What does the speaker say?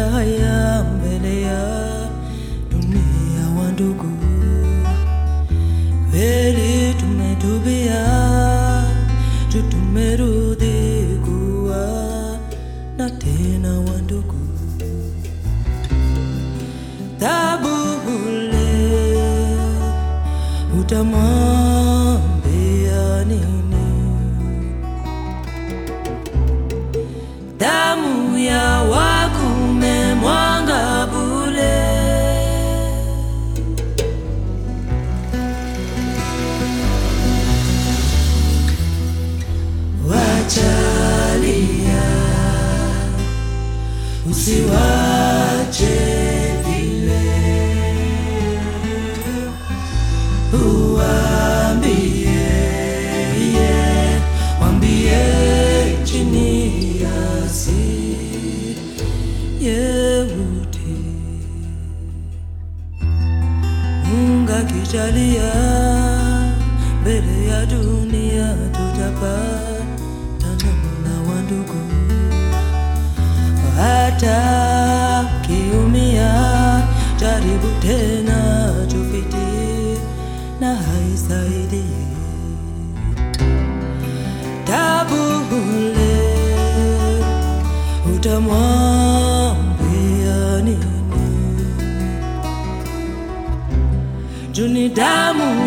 haya mbele ya dunia wa ndugu kweli tumetubia tu tumerudi kuwa na tena wa ndugu tabu ule utamwambia nini damu ya wakume mwanga bule wachalia usiwache vile uambie yeah, wambie chini ya si yeuti Mungu akijalia mbele ya dunia tutapatana na wandugu hata kiumia jaribu tena tufiti na haisaidii tabu ule utamwambia nini juni damu